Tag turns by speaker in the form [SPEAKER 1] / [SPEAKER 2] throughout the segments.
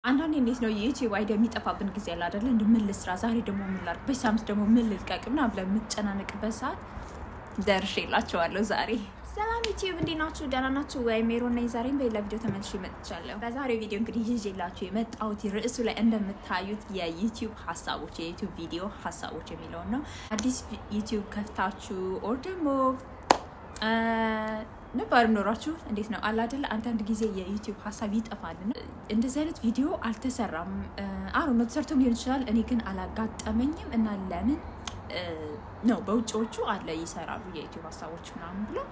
[SPEAKER 1] አንዳንዴ እንዴት ነው የዩቲዩብ አይዲያ የሚጠፋብን ጊዜ ያለ አይደለ? እንደ ምን ልስራ ዛሬ ደግሞ ምን ላድርግ፣ በዚህ ሳምንት ደግሞ ምን ልልቀቅ ምናምን ብለን የምትጨናነቅበት ሰዓት ደርሼላቸዋለሁ ዛሬ። ሰላም ዩቲዩብ እንዴት ናችሁ? ደህና ናችሁ ወይ? ሜሮን ነኝ። ዛሬም በሌላ ቪዲዮ ተመልሼ መጥቻለሁ። በዛሬው ቪዲዮ እንግዲህ ይዤላችሁ የመጣሁት ርዕሱ ላይ እንደምታዩት የዩቲዩብ ሀሳቦች የዩቲዩብ ቪዲዮ ሀሳቦች የሚለውን ነው። አዲስ ዩቲዩብ ከፍታችሁ ኦር ደግሞ ነባር ኖራችሁ እንዴት ነው አለ አይደለ? አንዳንድ ጊዜ የዩቲዩብ ሀሳብ ይጠፋል። እንደዚህ አይነት ቪዲዮ አልተሰራም አሁ ነው ተሰርቶም ሊሆን ይችላል። እኔ ግን አላጋጠመኝም እና ለምን ነው በውጭዎቹ አለ ይሰራሉ የዩቲዩብ ሀሳቦች ምናምን ብሎ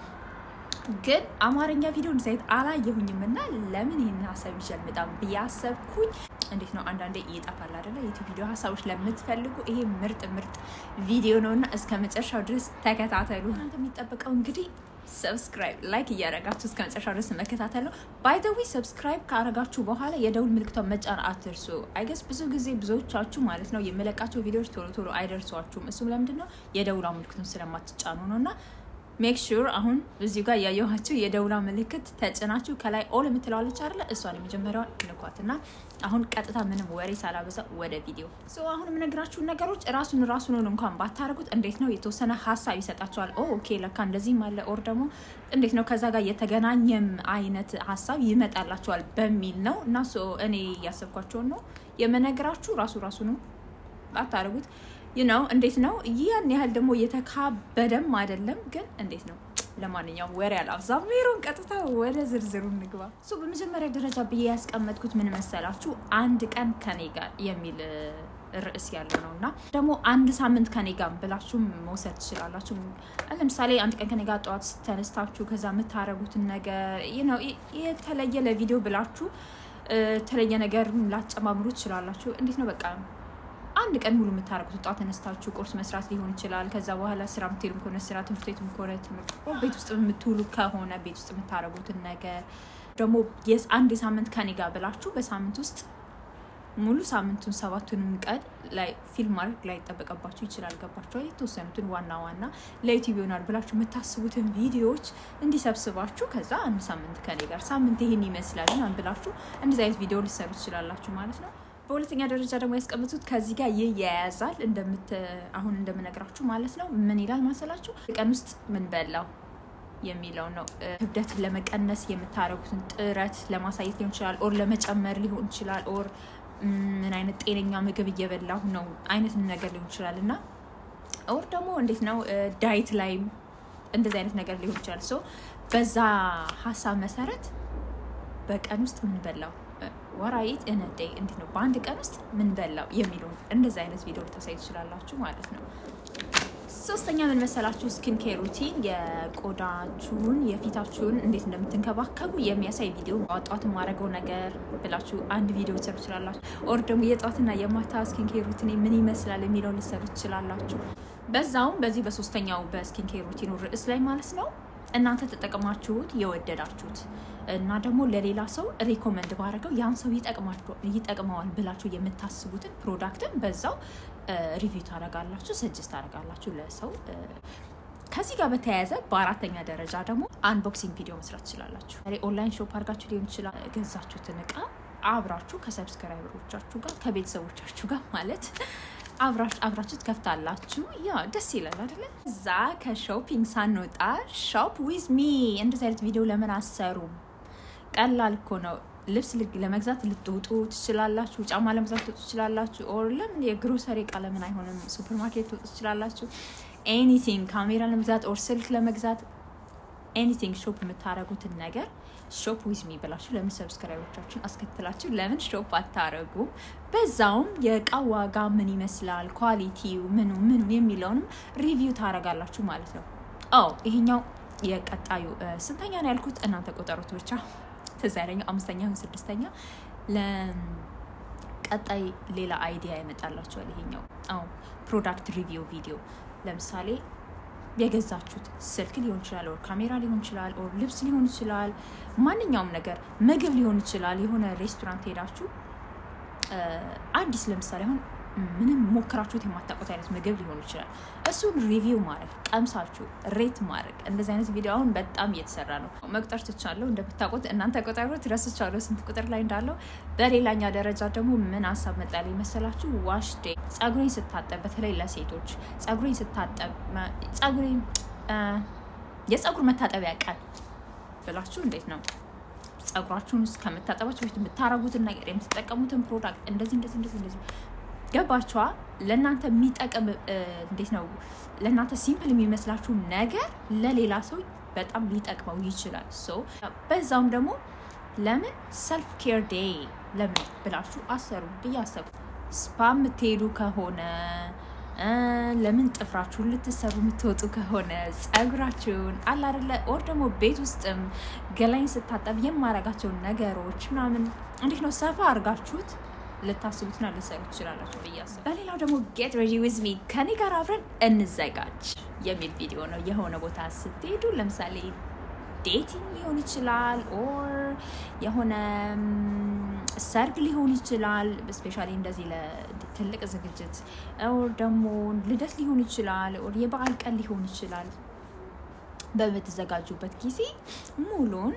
[SPEAKER 1] ግን አማርኛ ቪዲዮ እንደዚህ አይነት አላየሁኝም እና ለምን ይህን ሀሳብ ይችላል በጣም ብያሰብኩኝ እንዴት ነው አንዳንዴ ይጠፋል አይደለ? ዩቲዩብ ቪዲዮ ሀሳቦች ለምትፈልጉ ይሄ ምርጥ ምርጥ ቪዲዮ ነው እና እስከ መጨረሻው ድረስ ተከታተሉ። እናንተ የሚጠበቀው እንግዲህ ሰብስክራይብ ላይክ እያደረጋችሁ እስከ መጨረሻው ድረስ መከታተል ነው። ባይ ዘ ዌይ ሰብስክራይብ ካረጋችሁ በኋላ የደውል ምልክቷን መጫን አትርሱ። አይገስ ብዙ ጊዜ ብዙዎቻችሁ ማለት ነው የምለቃቸው ቪዲዮዎች ቶሎ ቶሎ አይደርሷችሁም። እሱም ለምንድን ነው የደውላ ምልክቱን ስለማትጫኑ ነው እና ሜክ ሹር አሁን እዚሁ ጋር እያየኋችሁ የደውላ ምልክት ተጭናችሁ ከላይ ኦል የምትለዋለች አይደለ? እሷን የመጀመሪያዋን ንኳት እና አሁን ቀጥታ ምንም ወሬ ሳላበዛ ወደ ቪዲዮ አሁን የምነግራችሁ ነገሮች ራሱን ራሱን እንኳን ባታደርጉት እንዴት ነው የተወሰነ ሀሳብ ይሰጣቸዋል። ኦ ኦኬ ለካ እንደዚህም አለ ኦር ደግሞ እንዴት ነው ከዛ ጋር የተገናኘም አይነት ሀሳብ ይመጣላቸዋል በሚል ነው እና እኔ እያሰብኳቸውን ነው የምነግራችሁ። ራሱ ራሱ ነው ባታደርጉት ነው እንዴት ነው ያን ያህል ደግሞ የተካበደም አይደለም፣ ግን እንዴት ነው። ለማንኛውም ወሬ አላብዛ፣ ሜሮን ቀጥታ ወደ ዝርዝሩ እንግባ። እሱ በመጀመሪያ ደረጃ ብዬ ያስቀመጥኩት ምን መሰላችሁ? አንድ ቀን ከኔ ጋር የሚል ርዕስ ያለው ነው እና ደግሞ አንድ ሳምንት ከኔ ጋር ብላችሁ መውሰድ ትችላላችሁ። ለምሳሌ አንድ ቀን ከኔ ጋር ጠዋት ተነስታችሁ ከዛ የምታረጉትን ነገር የተለየ ለቪዲዮ ብላችሁ የተለየ ነገር ላጨማምሩ ትችላላችሁ። እንዴት ነው በቃ አንድ ቀን ሙሉ የምታደርጉት ጠዋት ተነስታችሁ ቁርስ መስራት ሊሆን ይችላል። ከዛ በኋላ ስራ የምትሄዱም ከሆነ ስራ፣ ትምህርት ቤትም ከሆነ ትምህርት፣ ቤት ውስጥ የምትውሉ ከሆነ ቤት ውስጥ የምታደርጉትን ነገር ደግሞ አንድ ሳምንት ከኔ ጋር ብላችሁ በሳምንት ውስጥ ሙሉ ሳምንቱን ሰባቱንም ቀን ላይ ፊልም ማድረግ ላይ ይጠበቀባችሁ ይችላል። ገባችሁ? የተወሰኑትን ዋና ዋና ለዩቲዩብ ይሆናል ብላችሁ የምታስቡትን ቪዲዮዎች እንዲሰብስባችሁ ከዛ አንድ ሳምንት ከኔ ጋር ሳምንት ይሄን ይመስላል ምናምን ብላችሁ እንደዚህ አይነት ቪዲዮ ሊሰሩ ትችላላችሁ ማለት ነው። በሁለተኛ ደረጃ ደግሞ ያስቀምጡት ከዚህ ጋር ይያያዛል እንደምት አሁን እንደምነግራችሁ ማለት ነው። ምን ይላል ማሰላችሁ? ቀን ውስጥ ምን በላው የሚለው ነው። ክብደትን ለመቀነስ የምታደርጉትን ጥረት ለማሳየት ሊሆን ይችላል፣ ኦር ለመጨመር ሊሆን ይችላል፣ ኦር ምን አይነት ጤነኛ ምግብ እየበላሁ ነው አይነት ነገር ሊሆን ይችላል እና ኦር ደግሞ እንዴት ነው ዳይት ላይም እንደዚህ አይነት ነገር ሊሆን ይችላል። ሶ በዛ ሀሳብ መሰረት በቀን ውስጥ ምን በላው ወራይት እነደይ እንዴት ነው በአንድ ቀን ውስጥ ምን በላው የሚለውን እንደዚህ አይነት ቪዲዮ ልታሳይ ትችላላችሁ ማለት ነው። ሶስተኛ ምን መሰላችሁ? ስኪን ኬር ሩቲን የቆዳችሁን የፊታችሁን እንዴት እንደምትንከባከቡ የሚያሳይ ቪዲዮ ጠዋት የማደርገው ነገር ብላችሁ አንድ ቪዲዮ ልትሰሩ ትችላላችሁ። ኦር ደግሞ የጠዋትና የማታ ስኪን ኬር ሩቲን ምን ይመስላል የሚለውን ልትሰሩ ትችላላችሁ። በዛውም በዚህ በሶስተኛው በስኪን ኬር ሩቲኑ ርዕስ ላይ ማለት ነው እናንተ ተጠቅማችሁት የወደዳችሁት እና ደግሞ ለሌላ ሰው ሪኮመንድ ባደረገው ያን ሰው ይጠቅመዋል ብላችሁ የምታስቡትን ፕሮዳክትን በዛው ሪቪው ታደርጋላችሁ፣ ሰጅስት ታደርጋላችሁ ለሰው። ከዚህ ጋር በተያያዘ በአራተኛ ደረጃ ደግሞ አንቦክሲንግ ቪዲዮ መስራት ትችላላችሁ። ኦንላይን ሾፕ አድርጋችሁ ሊሆን ይችላል ገዛችሁትን እቃ አብራችሁ ከሰብስክራይበሮቻችሁ ጋር ከቤተሰቦቻችሁ ጋር ማለት አብራችሁ ትከፍታላችሁ። ያ ደስ ይላል አይደለ? እዛ ከሾፒንግ ሳንወጣ ሾፕ ዊዝ ሚ እንደዚህ አይነት ቪዲዮ ለምን አሰሩም? ቀላል እኮ ነው። ልብስ ለመግዛት ልትወጡ ትችላላችሁ። ጫማ ለመግዛት ልትወጡ ትችላላችሁ። ኦር ለምን የግሮሰሪ እቃ ለምን አይሆንም? ሱፐር ማርኬት ልትወጡ ትችላላችሁ። ኤኒቲንግ ካሜራ ለመግዛት ኦር ስልክ ለመግዛት ኤኒቲንግ ሾፕ የምታደርጉትን ነገር ሾፕ ዊዝ ሚ ብላችሁ ለምን ሰብስክራይቦቻችሁን አስከትላችሁ ለምን ሾፕ አታረጉም? በዛውም የእቃ ዋጋ ምን ይመስላል፣ ኳሊቲው ምኑ ምኑ የሚለውንም ሪቪው ታረጋላችሁ ማለት ነው። አዎ ይሄኛው የቀጣዩ ስንተኛ ነው ያልኩት? እናንተ ቆጠሩት ብቻ ትዝ ያለኛው አምስተኛ ስድስተኛ ለቀጣይ ሌላ አይዲያ ይመጣላችኋል። ይሄኛው አዎ ፕሮዳክት ሪቪው ቪዲዮ ለምሳሌ የገዛችሁት ስልክ ሊሆን ይችላል፣ ኦር ካሜራ ሊሆን ይችላል፣ ኦር ልብስ ሊሆን ይችላል፣ ማንኛውም ነገር ምግብ ሊሆን ይችላል። የሆነ ሬስቶራንት ሄዳችሁ አዲስ ለምሳሌ አሁን ምንም ሞክራችሁት የማታውቁት አይነት ምግብ ሊሆን ይችላል። እሱን ሪቪው ማድረግ ቀምሳችሁ ሬት ማድረግ እንደዚህ አይነት ቪዲዮ አሁን በጣም እየተሰራ ነው። መቁጠር ትቻለሁ። እንደምታውቁት እናንተ ቁጠሩት፣ ረስቻለሁ ስንት ቁጥር ላይ እንዳለው። በሌላኛ ደረጃ ደግሞ ምን ሀሳብ መጣልኝ መሰላችሁ? ዋሽ ዴይ ጸጉሬን ስታጠብ፣ በተለይ ለሴቶች ጸጉሬን ስታጠብ ጸጉሬን የጸጉር መታጠቢያ ቀን ብላችሁ እንዴት ነው ጸጉራችሁን ውስጥ ከምታጠባችሁ በፊት የምታረጉትን ነገር የምትጠቀሙትን ፕሮዳክት እንደዚህ እንደዚህ እንደዚህ እንደዚህ ገባችኋ? ለእናንተ የሚጠቅም እንዴት ነው ለእናንተ ሲምፕል የሚመስላችሁ ነገር ለሌላ ሰው በጣም ሊጠቅመው ይችላል። ሶ በዛውም ደግሞ ለምን ሰልፍ ኬር ዴይ ለምን ብላችሁ አሰሩ ብዬ አሰብኩ። ስፓ የምትሄዱ ከሆነ ለምን ጥፍራችሁን ልትሰሩ የምትወጡ ከሆነ ጸጉራችሁን አለ አይደለ ኦር ደግሞ ቤት ውስጥም ገላይን ስታጠብ የማረጋቸውን ነገሮች ምናምን እንዴት ነው ሰፋ አድርጋችሁት ልታስቡትና ልትሰሩ ትችላላችሁ ብዬ አስብ። በሌላው ደግሞ ጌት ሬዲ ዊዝ ሚ ከኔ ጋር አብረን እንዘጋጅ የሚል ቪዲዮ ነው። የሆነ ቦታ ስትሄዱ ለምሳሌ ዴቲንግ ሊሆን ይችላል ኦር የሆነ ሰርግ ሊሆን ይችላል። ስፔሻሊ እንደዚህ ለትልቅ ዝግጅት ኦር ደግሞ ልደት ሊሆን ይችላል ኦር የበዓል ቀን ሊሆን ይችላል። በምትዘጋጁበት ጊዜ ሙሉን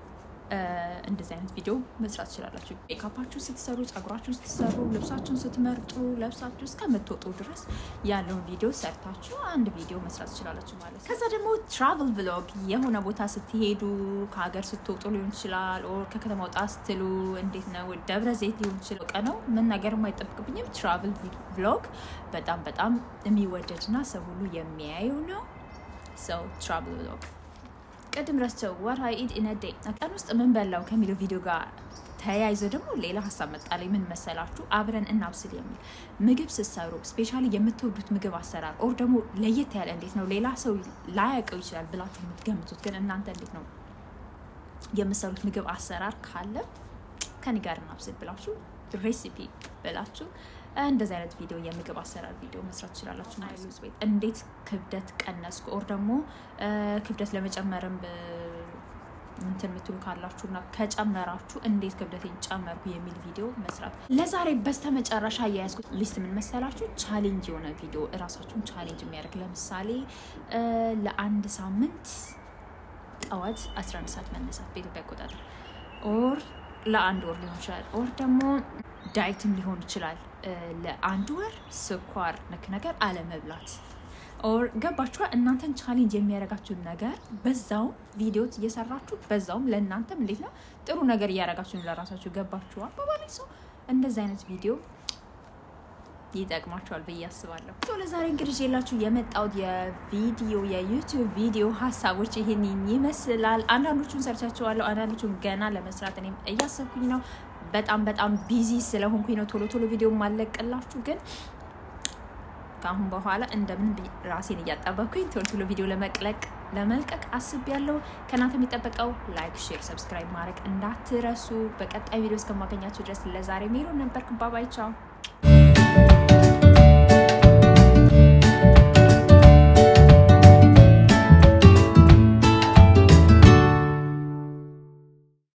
[SPEAKER 1] እንደዚህ አይነት ቪዲዮ መስራት ትችላላችሁ። ሜካፓችሁ ስትሰሩ፣ ጸጉራችሁን ስትሰሩ፣ ልብሳችሁን ስትመርጡ፣ ለብሳችሁ እስከምትወጡ ድረስ ያለውን ቪዲዮ ሰርታችሁ አንድ ቪዲዮ መስራት ትችላላችሁ ማለት ነው። ከዛ ደግሞ ትራቭል ቭሎግ የሆነ ቦታ ስትሄዱ ከሀገር ስትወጡ ሊሆን ይችላል፣ ኦር ከከተማ ወጣ ስትሉ እንዴት ነው ደብረ ዘይት ሊሆን ይችላል። ቀ ነው መናገር አይጠብቅብኝም። ትራቭል ቭሎግ በጣም በጣም የሚወደድና ሰው ሁሉ የሚያየው ነው። ሰው ትራቭል ቭሎግ ቅድም ረስቸው ወር አይ ኢት ኢን ዴይ ቀን ውስጥ ምን በላው ከሚለው ቪዲዮ ጋር ተያይዞ ደግሞ ሌላ ሀሳብ መጣለኝ። ምን መሰላችሁ? አብረን እናብስል የሚል ምግብ ስትሰሩ ስፔሻሊ የምትወዱት ምግብ አሰራር ኦር ደግሞ ለየት ያለ እንዴት ነው ሌላ ሰው ላያውቀው ይችላል ብላችሁ የምትገምቱት ግን እናንተ እንዴት ነው የምትሰሩት ምግብ አሰራር ካለ ከኔ ጋር እናብስል ብላችሁ ሬሲፒ ብላችሁ እንደዚህ አይነት ቪዲዮ የምግብ አሰራር ቪዲዮ መስራት ትችላላችሁ ማለት ነው። እንዴት ክብደት ቀነስኩ ኦር ደግሞ ክብደት ለመጨመርም እንትን የምትሉ ካላችሁ እና ከጨመራችሁ እንዴት ክብደቴን ጨመርኩ የሚል ቪዲዮ መስራት። ለዛሬ በስተመጨረሻ የያዝኩት ሊስት ምን መሰላችሁ? ቻሌንጅ የሆነ ቪዲዮ እራሳችሁን ቻሌንጅ የሚያደርግ ለምሳሌ ለአንድ ሳምንት ጠዋት 11 ሰዓት መነሳት በኢትዮጵያ አቆጣጠር ኦር ለአንድ ወር ሊሆን ይችላል ኦር ደግሞ ዳይትም ሊሆን ይችላል። ለአንድ ወር ስኳር ነክ ነገር አለመብላት ኦር ገባችኋ? እናንተን ቻሌንጅ የሚያደርጋችሁን ነገር በዛውም ቪዲዮ እየሰራችሁ በዛውም ለእናንተም እንዴት ነው ጥሩ ነገር እያደረጋችሁ ለራሳችሁ ገባችኋ? በባላይ ሰው እንደዚህ አይነት ቪዲዮ ይጠቅማቸዋል ብዬ አስባለሁ። ለዛሬ እንግዲህ የላችሁ የመጣሁት የቪዲዮ የዩቲዩብ ቪዲዮ ሀሳቦች ይህን ይመስላል። አንዳንዶቹን ሰርቻቸዋለሁ፣ አንዳንዶቹን ገና ለመስራት እኔም እያሰብኩኝ ነው። በጣም በጣም ቢዚ ስለሆንኩኝ ነው ቶሎ ቶሎ ቪዲዮ ማለቅላችሁ። ግን ከአሁን በኋላ እንደምን ራሴን እያጣበኩኝ ቶሎ ቶሎ ቪዲዮ ለመቅለቅ ለመልቀቅ አስቤያለሁ። ከእናንተ የሚጠበቀው ላይክ፣ ሼር፣ ሰብስክራይብ ማድረግ እንዳትረሱ። በቀጣይ ቪዲዮ እስከማገኛችሁ ድረስ ለዛሬ ሜሮን ነበርክ። ባባይ ቻው።